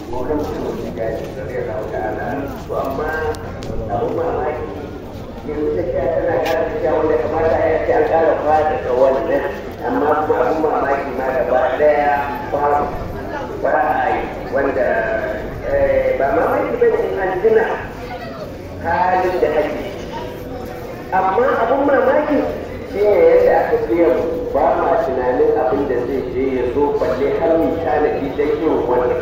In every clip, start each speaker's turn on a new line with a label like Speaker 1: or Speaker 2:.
Speaker 1: mokan mutum da gani da zai rawa ta ana to amma abun mamaki yanzu ta ce tana ƙara ta wanda kamata ya ce an ƙara fada da wannan amma kuma abun mamaki ma gaba ɗaya babu ba a yi wanda ba mamaki ba ne in an tuna halin da ake amma abun mamaki shi ne yadda aka biya ba ma tunanin abin da zai je ya zo balle har mu tanadi dai irin wannan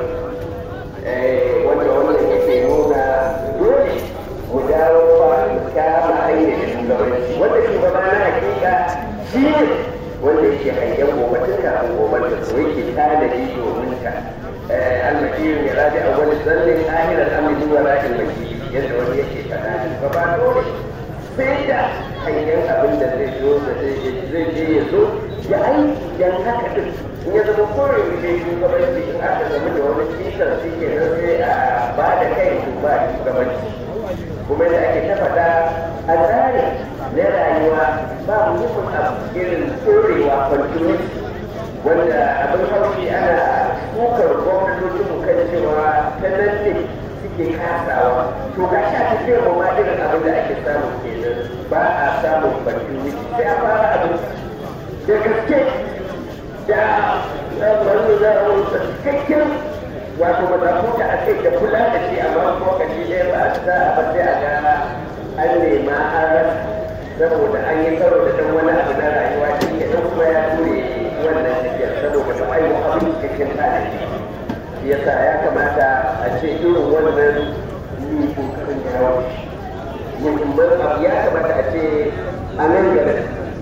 Speaker 1: wanda wannan yake nuna dole mu dawo ba mu kama hanyar shugabanci wanda shugaba na hakika shi ne wanda yake hangen gobe tun kafin gobe da so yake tanadi domin ka almakiyu ya rabi a wani zallin ahirar amin wa ra'in makili yadda wani yake faɗa ba ba dole sai da hanyar abin da zai zo da zai je ya zo ya aiki dan haka din in ya zama kore ne shugabanci in aka zama da wani kisar shi ke nan sai a ba da kai su ba shugabanci kuma da ake ta faɗa a tsari na rayuwa ba muhimmin abu irin tsorewa continuity wanda abin haushi ana kukar gwamnatocin mu kan cewa ta nan ne suke kasawa to ga shi a cikin mu ma irin abin da ake samu kenan ba a samun continuity sai a fara abin da gaske da wani za a wuce cikakken wato mazafuta a kai da kula da shi amma lokaci ɗaya ba a sa a sai a ga an nema an rasa saboda an yi karo da dan wani abu na rayuwa shi ke nan kuma ya ture wannan tafiyar saboda da ayyukan abin cikin tarihi shi yasa ya kamata a ce irin wannan ni kokarin yawo muhimman abu ya kamata a ce a nan gaba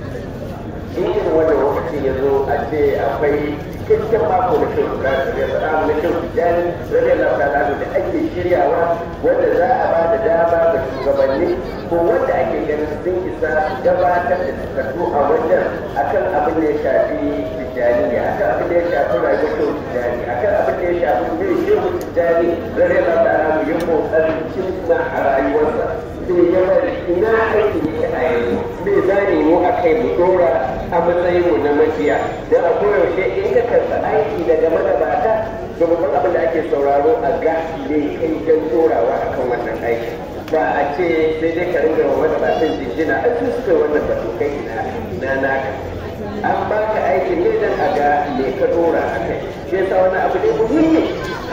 Speaker 1: in irin wannan lokacin ya zo a ce akwai cikakken mako na shan kura da ya faɗa na shan tijjani rage lafiya da ake shiryawa wanda za a ba da dama ga shugabanni ko wanda ake ganin sun isa gabatar da takardu a wajen akan abin da ya shafi tijjani akan abin da ya shafi rayuwar shan tijjani akan abin da ya shafi zai shehu tijjani rage lafiya da yin kokarin cimma a rayuwarsa sai ya bari ina aiki ne a yanzu bai zane mu a kai mu dora a matsayin mu na mafiya don a koyaushe in ka karɓi aiki daga magabata da babban abin da ake sauraro a ga ne kai don dorawa a kan wannan aiki ba a ce sai dai ka ringa wa magabatan jinjina a su suka wannan batu kai ina na naka an ba ka aikin ne don a ga me ka dora a kai shi yasa wani abu ne muhimmi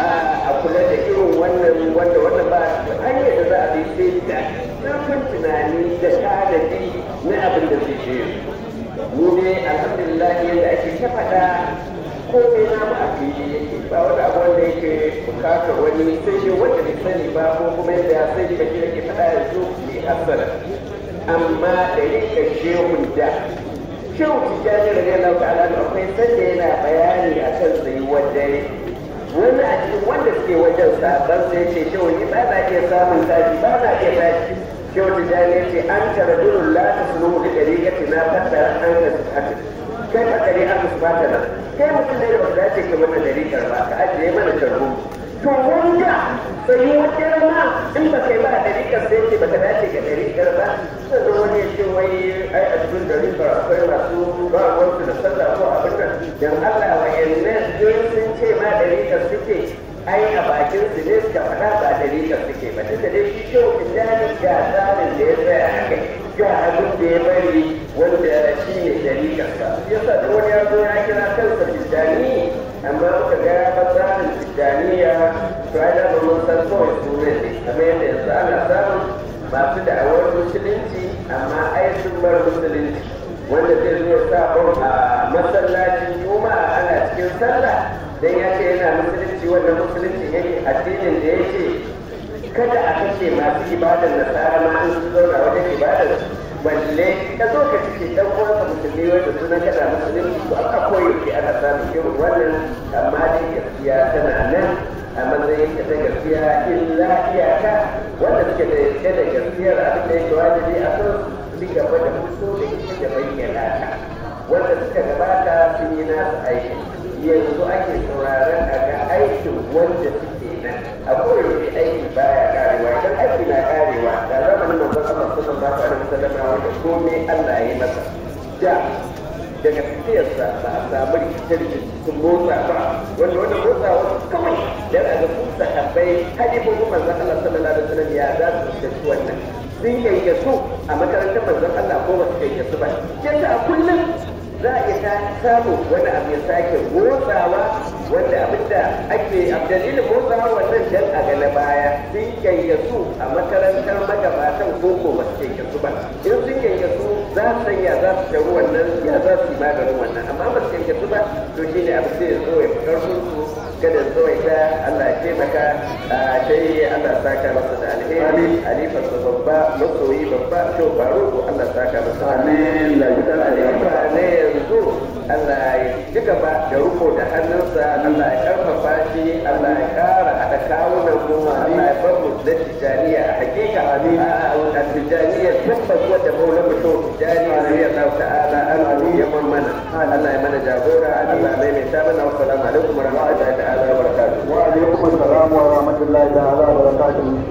Speaker 1: a kula da irin wannan wanda wannan ba hanyar da za a bi sai da zurfin tunani da tanadi na abin da zai je mu ne alhamdulillah yadda ake ta faɗa komai na mu a fili yake ba wani abu wanda yake bukatar wani sai shi wanda bai sani ba ko kuma yadda ya sani ba shi yake faɗa yanzu mai hasara amma da rika shehun da shehu tijjani da Allah ta'ala akwai sanda yana bayani akan tsayuwar dare wani a cikin wanda suke wajen sabon sai ce shehu ni ba na iya samun tashi ba na iya tashi shehu tijjani ya ce an tara durun la ta sunu da ɗariƙati na fassara an da su haka kai fa ɗari an su ba ta nan kai mutum ne da ba za ce ka mana ɗariƙar ba ka ajiye mana tarbo to wanda sai wajen ma in ba kai ba ɗariƙar sai ce ba ta dace ga ɗariƙar ba sannan wani ya ce wai ai a cikin ɗariƙar akwai masu ba wansu da sallah ko abin nan dan Allah wa yannan sun ce ma ɗariƙar suke ai a bakin su ne suka faɗa ba ɗariƙar suke ba tunda dai shi shehu tijjani ga tsarin da ya tsaya a kai ga abin da ya bari wanda shi ne ɗariƙarsa yasa da wani ya zo ya kira kansa tijjani amma muka ga tsarin tijjaniya to ai da mun san kawai sunan ne kamar yadda yanzu ana samun masu da'awar musulunci amma ai sun bar musulunci wanda zai zo sa a masallacin juma'a ana cikin sallah dan ya ce yana musulunci wannan musulunci yake addinin da ya ce kada a kashe masu ibadar nasara ma an su zauna wajen ibadar balle ka zo ka cike dan uwanka musulmi wanda suna kada musulunci to aka koyi ke ana samun irin wannan amma dai gaskiya tana nan a matsayin ta gaskiya illa iyaka wanda suke da yake da gaskiyar abin da yake wajibi a kan su gaba da fito da ita da bayyana ta wanda suka gabata sun yi nasu aiki yanzu ake sauraron a ga aikin wanda suke nan a koyaushe aiki baya karewa idan aiki na karewa da zamanin manzon Allah sallallahu alaihi wasallam wanda komai Allah ya yi masa da daga tafiyarsa ba a samu rikice-rikice sun motsa ba wanda wanda motsa wasu kawai dan a ga su sahabbai hadifofin manzon Allah sallallahu alaihi wasallam ya za su fuskanci wannan sun yayyasu a makarantar manzon Allah ko ba su yayyasu ba yadda a kullum za a iya samu wani abu ya sake motsawa wanda abinda ake dalilin motsawa wannan dan a ga na baya sun yayyasu a makarantar magabatan koko ba su yayyasu ba in sun yayyasu za su sanya za su sharu wannan ya za su yi maganin wannan amma ba su yayyasu ba to shine abu sai ya zo ya fi karfin su kada zo ita Allah ya taimaka a sai Allah ya saka masa da alheri alifar sa babba masoyi babba to baro ko Allah ya saka masa
Speaker 2: Amin.
Speaker 1: la yudan alifa ne yanzu Allah ya ci gaba da ruko da hannunsa Allah ya karfafa shi Allah ya kara hada kawunan mu Allah ya bar mu da tijaniya a hakika a tijaniya tabbas wanda maula mu to tijaniya ne ya ta'ala an ya mana Allah ya mana jagora Allah mai mai ta mana assalamu alaikum wa rahmatullahi ta'ala wa barakatuh
Speaker 2: wa alaikum assalam wa rahmatullahi ta'ala wa barakatuh